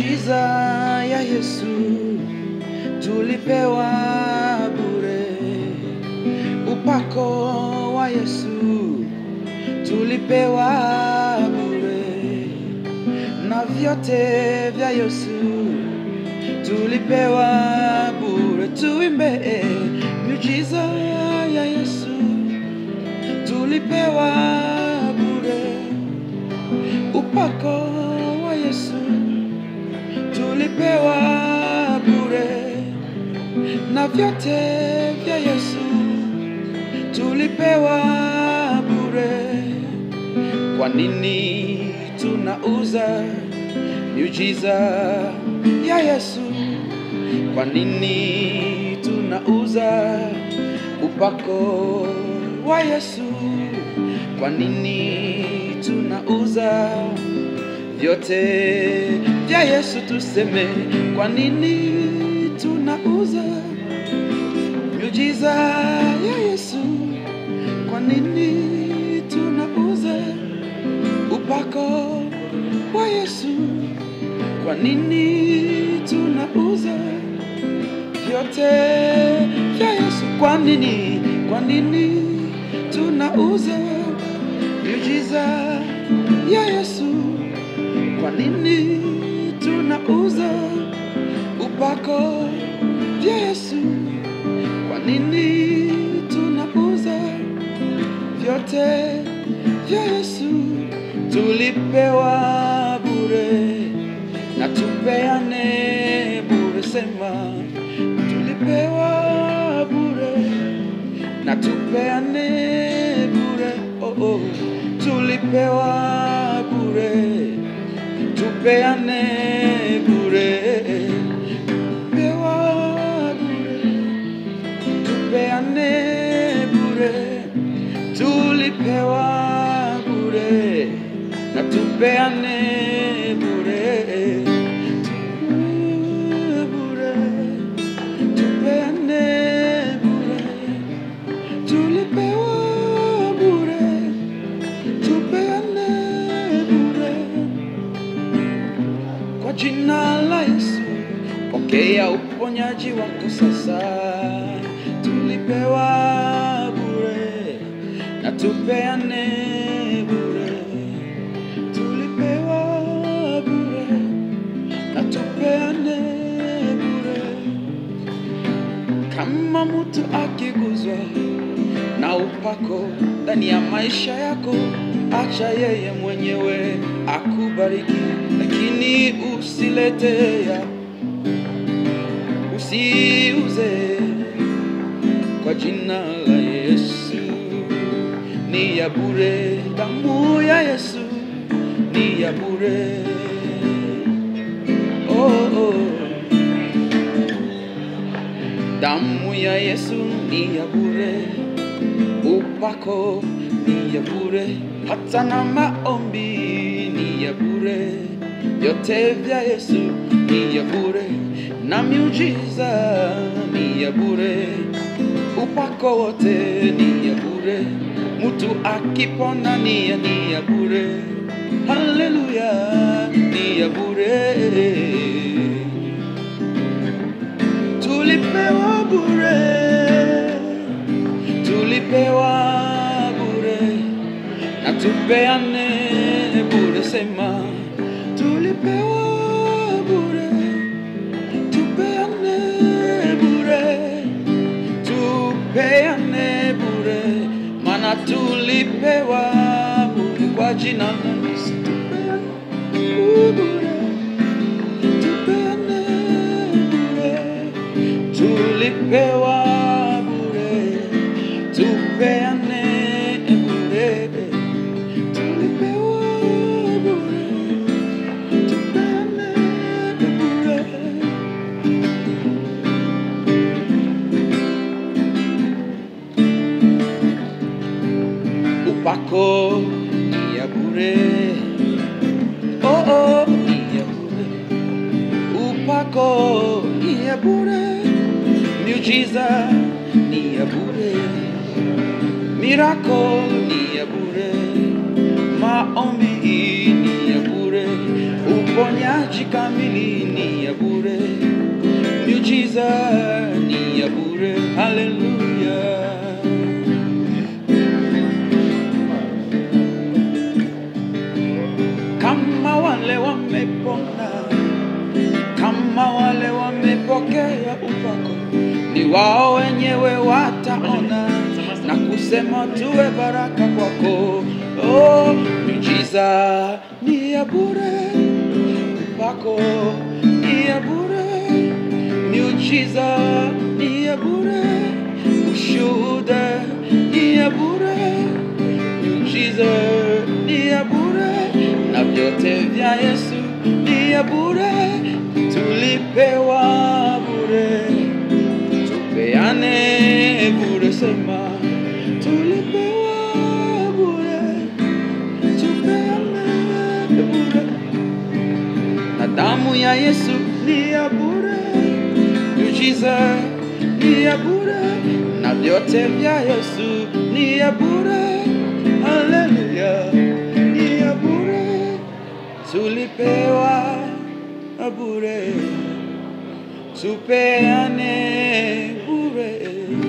Miujiza ya Yesu tulipewa bure, upako wa Yesu tulipewa bure, na vyote vya Yesu tulipewa bure. Tuimbe miujiza ya Yesu tulipewa bure, upako wa Yesu tulipewa bure, na vyote vya Yesu tulipewa bure. Kwa nini tunauza miujiza ya Yesu? Kwa nini tunauza upako wa Yesu? Kwa nini tunauza vyote vya Yesu? Tuseme, kwa nini tunauza miujiza ya Yesu? Kwa nini tunauza upako wa Yesu? Kwa nini tunauza vyote vya Yesu? Kwa nini, kwa nini tunauza miujiza ya Yesu? Kwa nini tunauza upako vya Yesu? Kwa nini tunauza vyote vya Yesu? Tulipewa bure na tupeane bure, sema tulipewa bure na tupeane bure, oh, oh. tulipewa bure, tupeane bure, pewa bure, tupeane bure, tulipewa bure na tupeane bure, bure, tupeane bure, tulipewa bure, tupeane bure. Kwa jina la Yesu, pokea uponyaji wako sasa. Tulipewa bure na tupeane bure, tulipewa bure na tupeane bure. Kama mtu akiguzwa na upako ndani ya maisha yako, acha yeye mwenyewe akubariki, lakini usilete ya usiuze kwa jina la Yesu. Ni ya bure, damu ya Yesu ni ya bure. Oh, oh. Damu ya Yesu ni ya bure, upako ni ya bure, hata na maombi ni ya bure. Vyote vya Yesu ni ya bure, na miujiza ni ya bure, upako wote ni ya bure, mtu akipona ni ya ni ya bure. Haleluya, ni ya bure tulipewa bure, tulipewa bure na tupeane bure, sema tulipewa bure, tupeane bure, tupeane bure, maana tulipewa bure kwa jina la Yesu, tupeane bure tupeane bure, tulipewa bure, tupeane bure, tulipewa bure, tupeane bure. Upako ni ya bure, oh oh, ni ya bure upako ni ya bure, miujiza ni ya bure, miracle ni ya bure, maombi ni ya bure, uponyaji uponyaji kamili ni ya bure, miujiza ni ya bure. Haleluya. Kama wale wamepona, kama wale wamepokea upako, ni wao wenyewe wataona na kusema tuwe baraka kwako. Oh, miujiza ni ya bure, upako ni ya bure, miujiza ni ya bure, ushuhuda ni ya bure, miujiza ni ya bure, na vyote vya Yesu ni ya bure, tulipewa bure tupeane bure, sema tulipewa bure, tupeane bure, na damu ya Yesu ni ya bure, miujiza ni ya bure, na vyote vya Yesu ni ya bure. Haleluya, ni ya bure, tulipewa bure tupeane bure